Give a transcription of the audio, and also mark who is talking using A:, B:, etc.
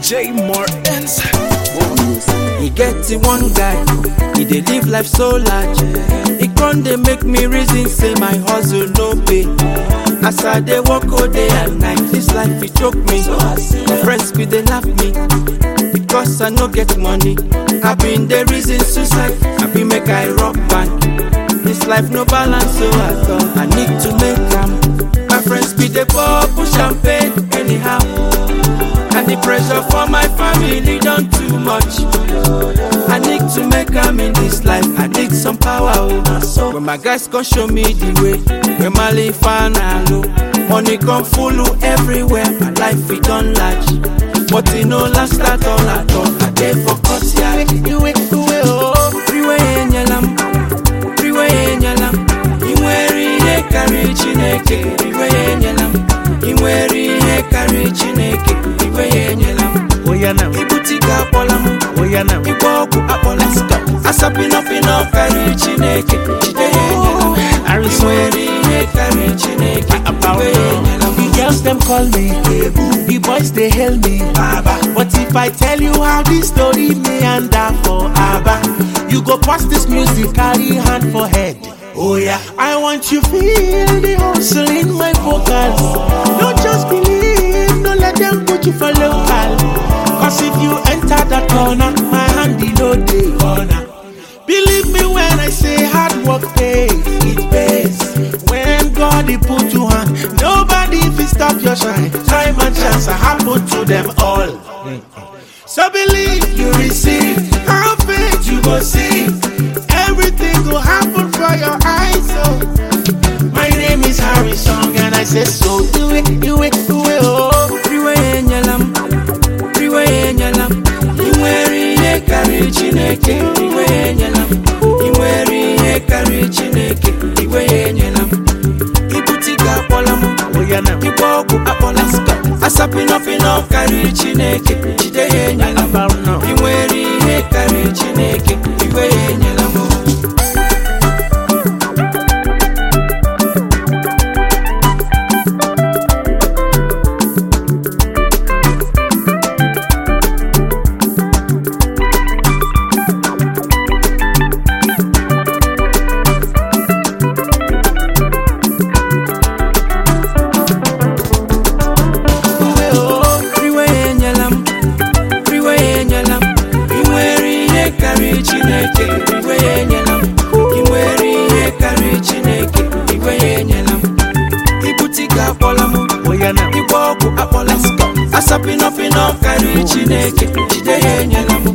A: J Martins.
B: e get the one guy e dey live life so large e con dey make me reason say my hustle no pay as i dey work all day and night this life e choke me my friends bin dey laugh me because i no get money i bin dey reason suicide i bin make i rock band this life no balance so at all i need to make am my friends bin dey pour push champagne anyhow and the pressure for my family don too much. I need to make am in this life, I need some power. Oh. When my guys come show me the way, when my life low, money come full everywhere, my life it done large. But it no last at all at all. I dey for courtyard. Iwe iwe oh, freeway enyelam, freeway enyelam. I nwere ihe karịrị Chineke, iwe enyelam. I nwere ihe karịrị Chineke, iwe enyela m.
A: Oya now,
B: Ibute ike akpọla m.
A: oya now.
B: Ịgba ọgwụ akpọla m. Asapịnọpịnọ karịrị Chineke, jide ya enyela m. I nwere ihe karịrị Chineke, iwe enyela m.
A: The girls them call me Ebu, the boys they hail me Baba. But if I tell you how this story meander for Abba, you go pass this music, carry hand for head. Oh yeah, I want you feel the hustle in my vocals. Don't just believe, don't let them put you for local. Cause if you enter that corner, my hand in no day corner. Believe me when I say hard work pays, it pays. When God he put you on, nobody will stop your shine. Time and chance I happen to them all. So believe you receive, have faith you go see. Everything will happen for your eyes. So my name is Harry Song and I say so. Do it, do it, do it, oh.
B: Freeway enyela m. Freeway enyela m. I nwere ihe karịrị Chineke, iwe enyela m. I nwere ihe karịrị Chineke, iwe enyela m. Ibute ike akpọla m.
A: Oh yeah now.
B: Ịgba ọgwụ akpọla m. Asapịnọpịnọ karịrị Chineke, jide ya enyela m.
A: About now.
B: I nwere ihe karịrị Chineke, iwe ya enyela m. Freeway enyela m, freeway enyela m. I nwere ihe karịrị Chineke, iwe ya enyela m. I nwere ihe karịrị Chineke, iwe ya enyela m. Ibute ike akpọla m.
A: Oh yeah now.
B: Ịgba ọgwụ akpọla m. Asapịnọpịnọ karịrị Chineke, jide ya enyela m.